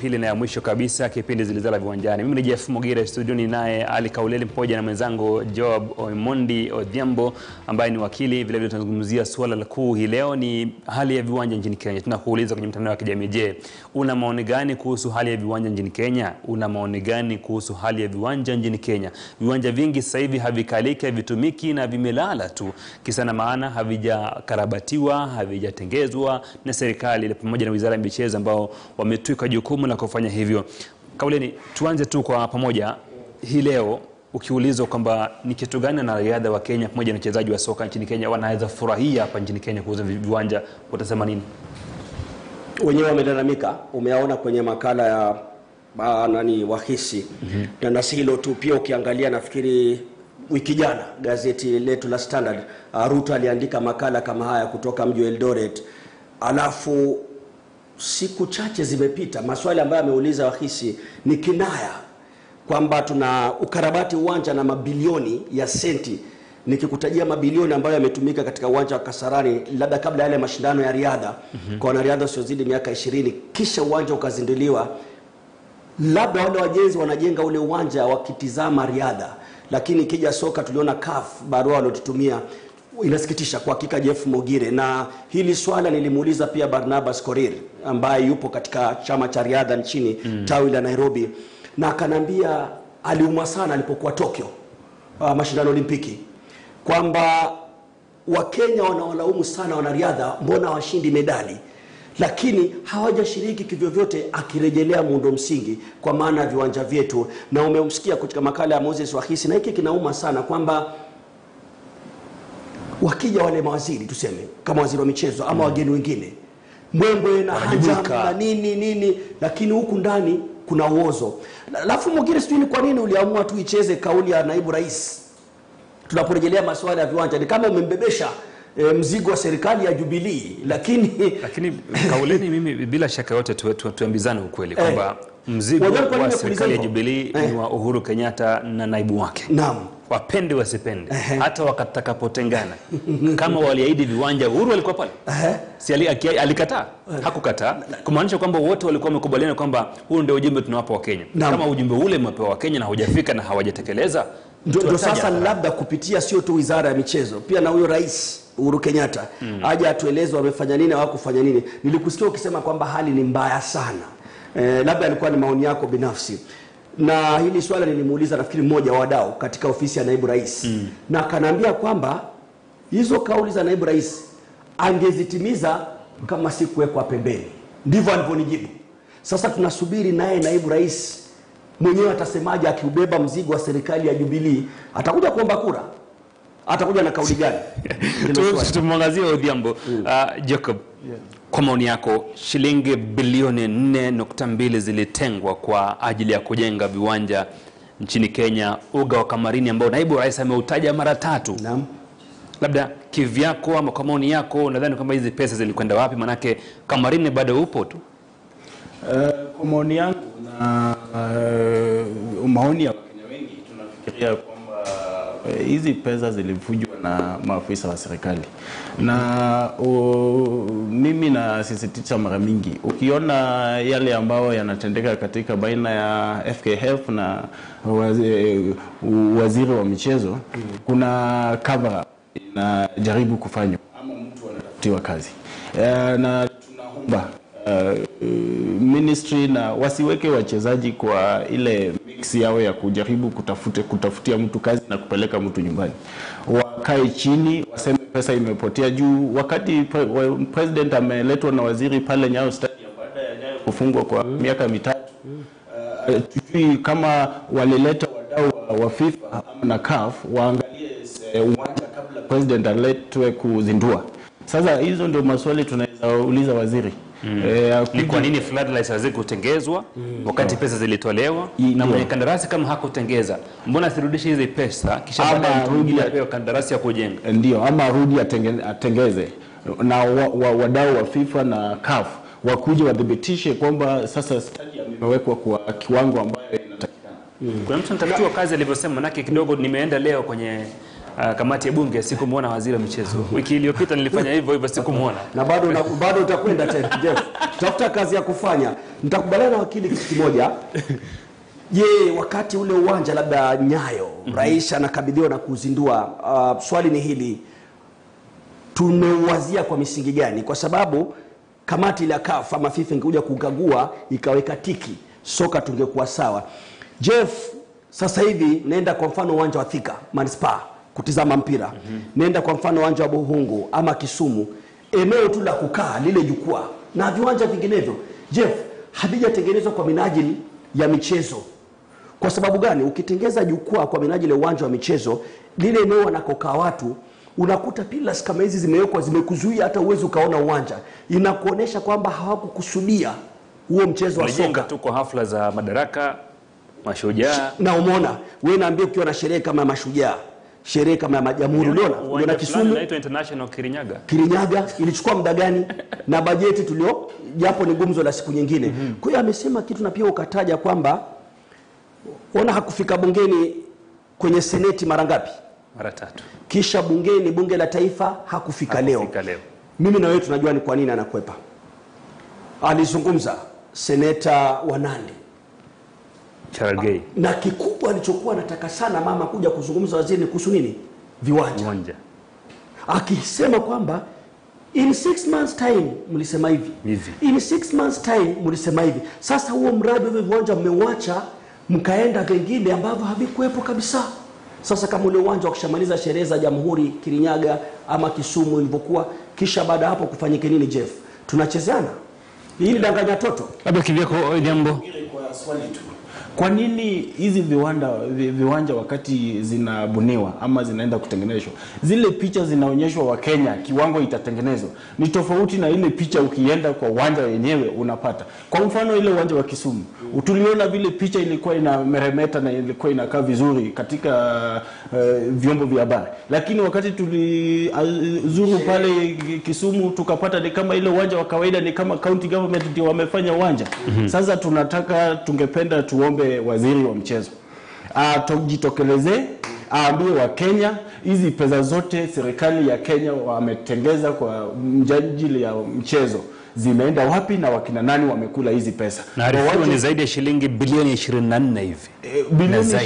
pili na ya mwisho kabisa kipindi Zilizala Viwanjani. Mimi ni Jeff Mogire, studioni naye Ali Kauleli pamoja na mwenzangu Joab Oimondi Odhiambo ambaye ni wakili. Vilevile tunazungumzia suala la kuu hii leo ni hali ya viwanja nchini Kenya. Tunakuuliza kwenye mtandao wa kijamii, je, una maoni gani kuhusu hali ya viwanja nchini Kenya? Una maoni gani kuhusu hali ya viwanja nchini Kenya? Viwanja vingi sasa hivi havikaliki, havitumiki na vimelala tu, kisa na maana havijakarabatiwa, havijatengezwa na serikali pamoja na wizara ya michezo ambao wametwika jukumu la kufanya hivyo. Kauleni, tuanze tu kwa pamoja hii leo, ukiulizwa kwamba ni kitu gani wanariadha wa Kenya pamoja na wachezaji wa soka nchini Kenya wanaweza furahia hapa nchini Kenya kuuza viwanja, utasema nini? wenyewe wamelalamika, umeaona kwenye makala ya ah, nani wahisi mm -hmm. na si hilo tu, pia ukiangalia nafikiri wiki jana gazeti letu la Standard uh, Ruto aliandika makala kama haya kutoka mji wa Eldoret, alafu siku chache zimepita, maswali ambayo ameuliza wahisi ni kinaya kwamba tuna ukarabati uwanja na mabilioni ya senti nikikutajia mabilioni ambayo yametumika katika uwanja wa Kasarani labda kabla yale mashindano ya riadha mm -hmm. kwa wanariadha wasiozidi miaka ishirini, kisha uwanja ukazinduliwa, labda wale wajenzi wanajenga ule uwanja wakitizama riadha, lakini ikija soka tuliona CAF barua waliotutumia inasikitisha kwa hakika, Jeff Mogire, na hili swala nilimuuliza pia Barnabas Korir ambaye yupo katika chama cha riadha nchini mm. tawi la Nairobi, na akanambia aliumwa sana alipokuwa Tokyo, uh, mashindano Olimpiki kwamba Wakenya wanawalaumu sana wanariadha, mbona washindi medali, lakini hawajashiriki kivyovyote, akirejelea muundo msingi kwa maana ya viwanja vyetu. Na umemsikia katika makala ya Moses Wahisi, na hiki kinauma sana kwamba wakija wale mawaziri tuseme kama waziri wa michezo ama wageni wengine mbwembwe na hajam na nini nini, lakini huku ndani kuna uozo. Alafu mwingine sijui ni kwa nini uliamua tu icheze kauli ya naibu rais tunaporejelea masuala ya viwanja, ni kama umembebesha e, mzigo wa serikali ya Jubilee, lakini Lakini Kauleni, mimi bila shaka yote tu, tu, tuambizane ukweli kwamba mzigo Wajua kwa nini wa nakuuliza serikali ya hivyo? Jubilee Eh. ni wa Uhuru Kenyatta na naibu wake naam wapende wasipende, Ehe. hata watakapotengana, kama waliahidi viwanja, Uhuru alikuwa pale, Ehe. si ali- aki- alikataa? Hakukataa, kumaanisha kwamba wote walikuwa wamekubaliana kwamba huu ndio ujumbe tunawapa Wakenya. Naam. Kama ujumbe ule umepewa Wakenya na hujafika na hawajatekeleza, ndio ndio tuwataje sasa hadharani. labda kupitia sio tu wizara ya michezo pia na huyo rais Uhuru Kenyatta mm. aje atueleze wamefanya nini hawakufanya nini. Nilikusikia ukisema kwamba hali ni mbaya sana eh, labda alikuwa ni maoni yako binafsi, na hili swala nilimuuliza nafikiri mmoja wa wadau katika ofisi ya naibu rais mm. na akaniambia kwamba hizo kauli za naibu rais angezitimiza kama si kuwekwa pembeni. Ndivyo alivyonijibu. Sasa tunasubiri naye naibu rais mwenyewe atasemaje akiubeba mzigo wa serikali ya Jubilee, atakuja kuomba kura, atakuja na kauli gani? Ndilo swali. Tu- tumwangazie Odhiambo. Uh, Jacob, kwa maoni yako shilingi bilioni 4.2 zilitengwa kwa ajili ya kujenga viwanja nchini Kenya, uga wa Kamarini ambao naibu rais ameutaja mara tatu. Naam. Labda kivyako ama kwa maoni yako, nadhani kwamba hizi pesa zilikwenda wapi? Manake Kamarini bado upo tu. Eh, kwa maoni yangu na uh, maoni ya Wakenya wengi tunafikiria kwamba eh, hizi pesa zilivujwa na maafisa wa serikali na uh, mimi nasisitiza mara mingi, ukiona yale ambayo yanatendeka katika baina ya FKF na wazi, waziri wa michezo, kuna cover up inajaribu kufanywa ama mtu anatafutiwa kazi Eh, na tunaomba uh, ministry na wasiweke wachezaji kwa ile mix yao ya kujaribu kutafute, kutafutia mtu kazi na kupeleka mtu nyumbani. Wakae chini waseme pesa imepotea juu. Wakati pre, wa- president ameletwa na waziri pale Nyayo Stadium baada ya Nyayo kufungwa kwa miaka mitatu uh, tujui kama walileta wadau wa, wa FIFA ama na CAF waangalie eh, uwanja kabla president aletwe kuzindua. Sasa hizo ndio maswali tunaweza uliza waziri mm. eh, Ni kwa nini floodlights hazikutengezwa wakati pesa zilitolewa? I- Na ndio. mwenye kandarasi kama hakutengeza, mbona asirudishe hizi pesa kisha Ama baadaye mtu arudi mwingine ya- apewe kandarasi ya kujenga? ndio ama arudi atenge, atengeze na wa, wa, wadau wa FIFA na CAF wakuje wathibitishe kwamba sasa stadium imewekwa kwa kiwango ambayo inatakikana. Kuna mtu anatafutiwa kazi alivyosema, manake kidogo nimeenda leo kwenye uh, kamati ya bunge sikumwona waziri wa michezo. Wiki iliyopita nilifanya hivyo hivyo, sikumwona. na bado na, bado utakwenda tena Jeff, tafuta kazi ya kufanya. Nitakubaliana na wakili kitu kimoja. Je, wakati ule uwanja labda Nyayo rais anakabidhiwa na kuzindua, uh, swali ni hili, tumeuwazia kwa misingi gani? Kwa sababu kamati ile ya CAF ama FIFA ingekuja kukagua ikaweka tiki, soka tungekuwa sawa. Jeff, sasa hivi nenda kwa mfano uwanja wa Thika Manispaa kutizama mpira mm-hmm. nenda kwa mfano uwanja wa Buhungu ama Kisumu, eneo tu la kukaa lile jukwaa na viwanja vinginevyo, Jeff, havijatengenezwa kwa minajili ya michezo. Kwa sababu gani? Ukitengeza jukwaa kwa minajili ya uwanja wa michezo, lile eneo wanakokaa watu unakuta pillars kama hizi zimewekwa zimekuzuia hata uwezi ukaona uwanja, inakuonyesha kwamba hawakukusudia huo mchezo wa Walijenga soka tu kwa hafla za madaraka, mashujaa. na umeona wewe, naambia ukiwa na sherehe kama ya mashujaa, sherehe kama ya majamhuri, uliona uliona Uwanja fulani Kisumu, unaitwa International Kirinyaga. Kirinyaga ilichukua muda gani na bajeti tulio, japo ni gumzo la siku nyingine. Kwa hiyo amesema kitu na pia ukataja kwamba ona hakufika bungeni kwenye seneti mara ngapi, mara tatu. kisha bungeni bunge la taifa hakufika leo. Hakufika leo. Mimi na wewe tunajua ni kwa nini anakwepa. Alizungumza seneta wa Nandi Cherargei na kikubwa alichokuwa anataka sana mama kuja kuzungumza waziri ni kuhusu nini? Viwanja, uwanja akisema kwamba in six months time mlisema hivi, Hivi. in six months time mlisema hivi. Sasa huo mradi wa hivyo viwanja mmeuacha, mkaenda vingine ambavyo havikuwepo kabisa. Sasa kama ule uwanja wa kushamaliza sherehe za Jamhuri Kirinyaga ama Kisumu ilivyokuwa, kisha baada ya hapo kufanyike nini? Jeff, tunachezeana hii ni danganya toto. labda kivyako jambo Kwa swali tu. Kwa nini hizi viwanda vi, viwanja wakati zinabuniwa ama zinaenda kutengenezwa, zile picha zinaonyeshwa Wakenya kiwango itatengenezwa ni tofauti na ile picha ukienda kwa uwanja wenyewe unapata. Kwa mfano ile uwanja wa Kisumu tuliona vile picha ilikuwa ina meremeta na ilikuwa inakaa vizuri katika uh, vyombo vya habari, lakini wakati tulizuru pale Kisumu tukapata ni kama ile uwanja wa kawaida, ni kama county government ndio wamefanya uwanja. Sasa tunataka tungependa tuombe waziri wa mchezo atojitokelezee aambie Wakenya hizi pesa zote serikali ya Kenya wametengeza kwa mjajili ya mchezo zimeenda wapi na wakina nani wamekula hizi pesa. na arifiwa Wawache- ni zaidi ya shilingi bilioni 24 hivi eh, na bilioni zaidi.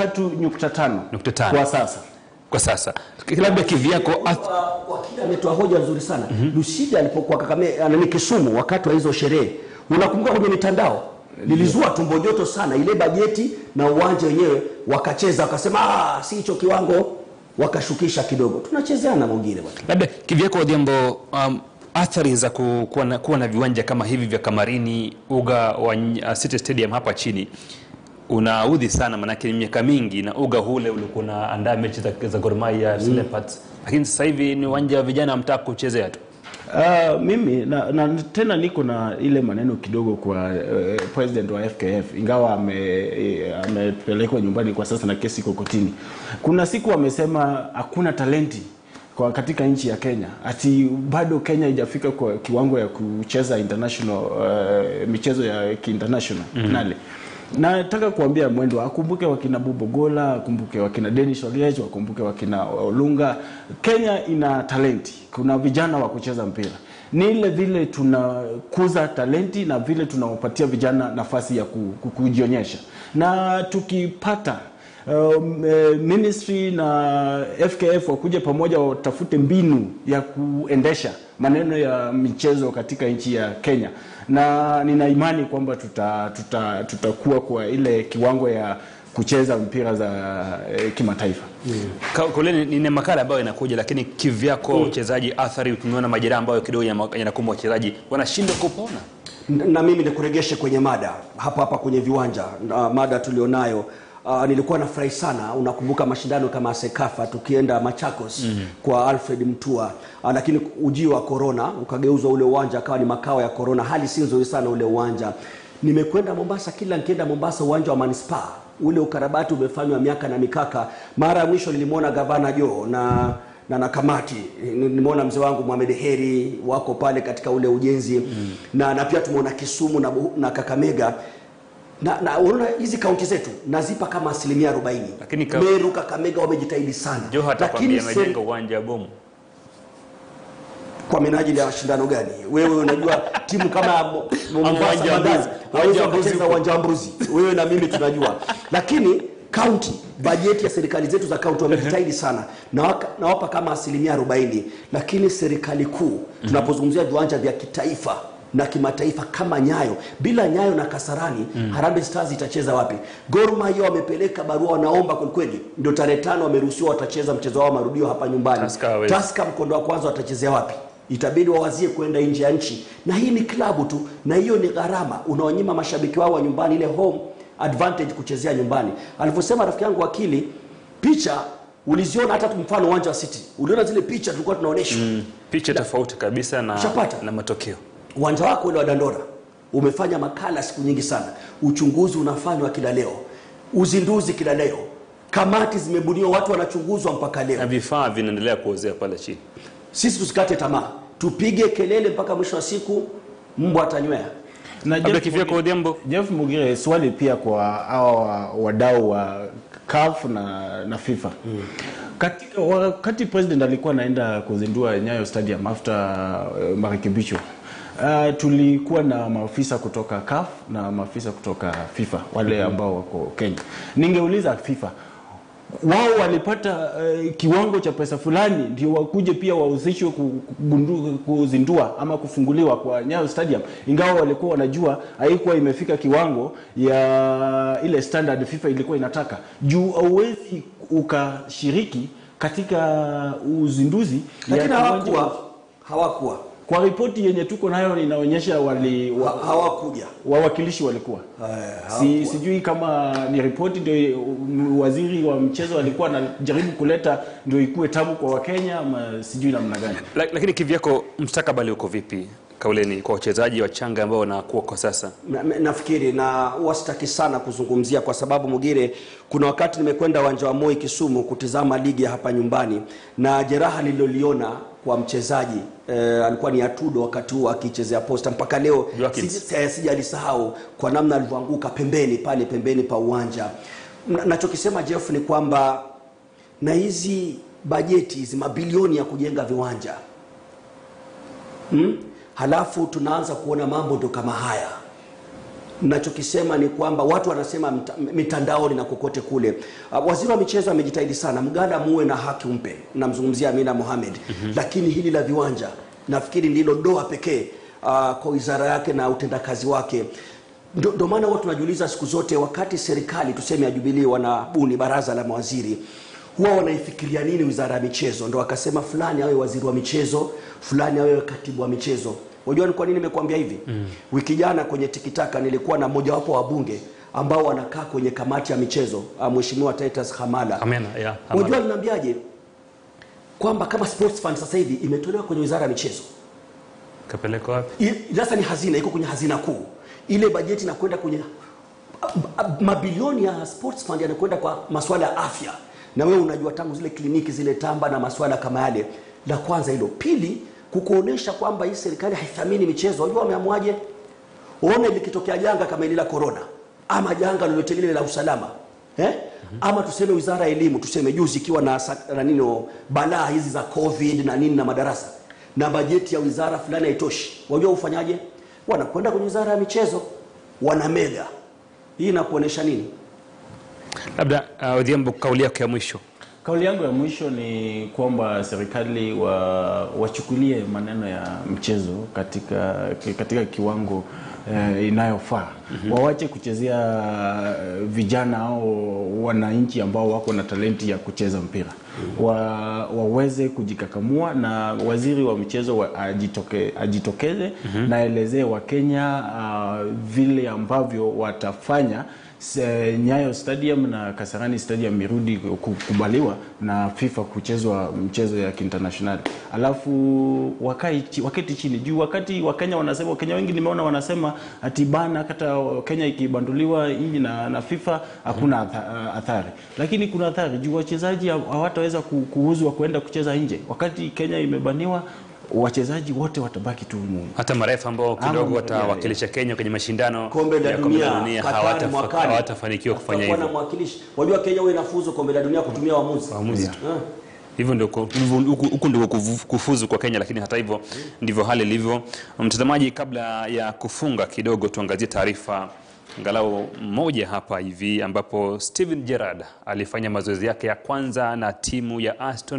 23.5 Nukta tano. kwa sasa. kwa sasa. Labda kivyako ath- Wa- wakili ametoa hoja nzuri sana Lucida alipokuwa Kakame anani Kisumu wakati wa hizo sherehe, unakumbuka kwenye mitandao lilizua tumbo joto sana ile bajeti na uwanja wenyewe, wakacheza wakasema, ah, si hicho kiwango, wakashukisha kidogo. Tunachezeana mwingine bwana. labda kivyako Odhiambo, um, athari za ku- kuwa na, kuwa na viwanja kama hivi vya Kamarini, uga wa uh, City Stadium hapa chini unaudhi sana, maanake ni miaka mingi na uga ule ulikuwa unaandaa mechi za, za Gor Mahia mm. Leopards, lakini sasa hivi ni uwanja wa vijana mtaka kuchezea tu. Uh, mimi na, na tena niko na ile maneno kidogo kwa uh, president wa FKF ingawa ame- eh, amepelekwa nyumbani kwa sasa na kesi iko kotini. Kuna siku amesema hakuna talenti kwa katika nchi ya Kenya, ati bado Kenya haijafika kwa kiwango ya kucheza international uh, michezo ya kiinternational nale nataka kuambia mwendo akumbuke wakina Bubogola, akumbuke wakina Dennis Oliech, wakumbuke wakina Olunga. Kenya ina talenti, kuna vijana wa kucheza mpira. Ni ile vile tunakuza talenti na vile tunawapatia vijana nafasi ya ku- ku- kujionyesha, na tukipata um, eh, ministry na FKF wakuje pamoja watafute mbinu ya kuendesha maneno ya michezo katika nchi ya Kenya, na nina imani kwamba tuta, tuta, tutakuwa kwa ile kiwango ya kucheza mpira za eh, kimataifa. Ka- Kule ni, ni makala ambayo inakuja, lakini kivyako uchezaji, athari ukiona majeraha ambayo kidogo yana- yanakumba wachezaji wanashindwa kupona. na na mimi nikuregeshe kwenye mada hapa hapa kwenye viwanja na mada tulionayo Uh, nilikuwa nafurahi sana unakumbuka mashindano kama sekafa tukienda machakos mm kwa alfred mtua uh, lakini ujio wa corona ukageuzwa ule uwanja akawa ni makao ya corona hali si nzuri sana ule uwanja nimekwenda mombasa kila nikienda mombasa uwanja wa manispaa ule ukarabati umefanywa miaka na mikaka mara ya mwisho nilimwona gavana jo na na na kamati nimeona mzee wangu Mohamed Heri wako pale katika ule ujenzi mm. na, na pia tumeona Kisumu na, Bu- na Kakamega na, na unaona hizi kaunti zetu nazipa kama asilimia 40 Lakini ka- Meru, Kakamega wamejitahidi sana, Joho atakwambia lakini seri- amejenga uwanja wa bomu. kwa minajili ya mashindano gani? Wewe unajua timu kama ya Mo- Mo- Ama Mombasa uwanja wa Bandari Mbuzi. hawezi Uwanja wa Mbuzi wakacheza uko. uwanja wa Mbuzi, wewe na mimi tunajua, lakini kaunti bajeti ya serikali zetu za kaunti wamejitahidi sana na waka- nawapa kama asilimia 40, lakini serikali kuu tunapozungumzia viwanja vya kitaifa na kimataifa kama Nyayo, bila Nyayo na Kasarani Harambee Stars itacheza wapi? Gor Mahia wamepeleka barua, wanaomba kwelikweli, ndio tarehe tano wameruhusiwa watacheza mchezo wao marudio hapa nyumbani. Tusker hawezi. Tusker mkondo wa kwanza watachezea wapi? Itabidi wawazie kwenda nje ya nchi, na hii ni klabu tu, na hiyo ni gharama. Unaonyima mashabiki wao wa nyumbani ile home advantage kuchezea nyumbani. Alivyosema rafiki yangu wakili, picha uliziona, hata tu mfano uwanja wa City, uliona zile picha tulikuwa tunaonyeshwa Picha tofauti kabisa na, Ushapata? na matokeo. uwanja wako ule wa Dandora umefanya makala siku nyingi sana, uchunguzi unafanywa kila leo, uzinduzi kila leo, kamati zimebuniwa, watu wanachunguzwa mpaka leo. Na vifaa vinaendelea kuozea pale chini. Sisi tusikate tamaa, tupige kelele mpaka mwisho wa siku mbwa atanywea. Na Labda Jeff kifia kwa Odhiambo. Jeff Mugire, swali pia kwa hawa wadau wa CAF na, na FIFA katika wakati president alikuwa anaenda kuzindua Nyayo Stadium after uh, marekebisho uh, tulikuwa na maafisa kutoka CAF na maafisa kutoka FIFA wale ambao wako Kenya. Ningeuliza FIFA wao walipata uh, kiwango cha pesa fulani ndio wakuje pia wahusishwe ku- kugundu- kuzindua ama kufunguliwa kwa Nyayo Stadium, ingawa walikuwa wanajua haikuwa imefika kiwango ya ile standard FIFA ilikuwa inataka. Juu hauwezi ukashiriki katika uzinduzi ya Lakini kiwanja- hawakuwa hawakuwa Kwa ripoti yenye tuko nayo inaonyesha wali wa, ha- hawakuja wawakilishi walikuwa Eh, si, sijui kama ni ripoti ndio um, waziri wa mchezo alikuwa anajaribu kuleta ndio ikuwe tamu kwa Wakenya ama sijui namna gani. La, lakini kivyako mstakabali uko vipi kauleni kwa wachezaji wachanga ambao wanakuwa kwa sasa? Na- na- nafikiri na huwa sitaki sana kuzungumzia kwa sababu Mugire, kuna wakati nimekwenda uwanja wa Moi Kisumu kutizama ligi ya hapa nyumbani, na jeraha nililoliona kwa mchezaji eh, alikuwa ni Atudo wakati huo akichezea Posta, mpaka leo Joaquins. siji- eh, sijalisahau kwa namna alivyoanguka pembeni pale pembeni pa uwanja. Na- Nachokisema Jeff ni kwamba na hizi bajeti hizi mabilioni ya kujenga viwanja hmm? halafu tunaanza kuona mambo ndo kama haya nachokisema ni kwamba watu wanasema mta, mitandaoni na kokote kule uh, waziri wa michezo amejitahidi sana mganda muwe na haki umpe namzungumzia amina mohamed mm-hmm. lakini hili la viwanja nafikiri ndilo doa pekee uh, kwa wizara yake na utendakazi wake Ndo ndo maana huwa tunajiuliza siku zote wakati serikali tuseme ya jubilii wanabuni baraza la mawaziri huwa wanaifikiria nini wizara ya michezo ndo akasema fulani awe waziri wa michezo fulani awe katibu wa michezo unajua ni kwa nini nimekuambia hivi mm. wiki jana kwenye tikitaka nilikuwa na mojawapo wa bunge ambao wanakaa kwenye kamati ya michezo ah, mheshimiwa Titus Hamala Amena, ya, Hamala. unajua aliniambiaje kwamba kama sports fund sasa hivi imetolewa kwenye wizara ya michezo Kapeleka wapi? I- sasa ni hazina iko kwenye hazina kuu ile bajeti inakwenda kwenye a- a- mabilioni ya sports fund yanakwenda kwa masuala ya afya na wewe unajua tangu zile kliniki zile tamba na masuala kama yale la kwanza hilo pili kukuonesha kwamba hii serikali haithamini michezo unajua wameamwaje uone likitokea janga kama ile la corona ama janga lolote lile la usalama eh? ama tuseme wizara ya elimu tuseme juzi ikiwa na, sa- na nini balaa hizi za covid na nini na madarasa na bajeti ya wizara fulani haitoshi wajua ufanyaje wanakwenda kwenye wizara ya michezo wanamega hii inakuonesha nini Labda uh, Odhiambo, kauli yako ya mwisho. Kauli yangu ya mwisho ni kwamba serikali wa, wachukulie maneno ya mchezo katika, katika kiwango eh, inayofaa mm-hmm. Wawache kuchezea eh, vijana au wananchi ambao wako na talenti ya kucheza mpira wa, waweze kujikakamua na waziri wa michezo wa, ajitoke, ajitokeze mm-hmm. naelezee Wakenya uh, vile ambavyo watafanya Se- Nyayo Stadium na Kasarani Stadium irudi kukubaliwa na FIFA kuchezwa mchezo ya kiinternational, alafu wakai, chi- waketi chini juu. Wakati Wakenya wanasema, Wakenya wengi nimeona wanasema ati bana, hata Kenya ikibanduliwa hii na, na FIFA hakuna atha- athari, lakini kuna athari juu wachezaji haw- hawataweza ku- kuuzwa kwenda kucheza nje. Wakati Kenya imebaniwa wachezaji wote watabaki tu humu. hata marefu ambao kidogo Ama- watawakilisha Kenya kwenye mashindano kombe la ya kombe la dunia dunia Qatar hawatafa- mwakani. hawatafanikiwa kufanya Tutakuwa na hivyo. mwakilishi. Wajua Kenya huwa inafuzu kombe la dunia kutumia waamuzi. Waamuzi. Ah. Hivyo ndio ku- hivyo- huku huku ndio kufu- kufuzu kwa Kenya, lakini hata hivyo ndivyo hali ilivyo. Mtazamaji, kabla ya kufunga kidogo, tuangazie taarifa angalau moja hapa hivi ambapo Steven Gerrard alifanya mazoezi yake ya kwanza na timu ya Aston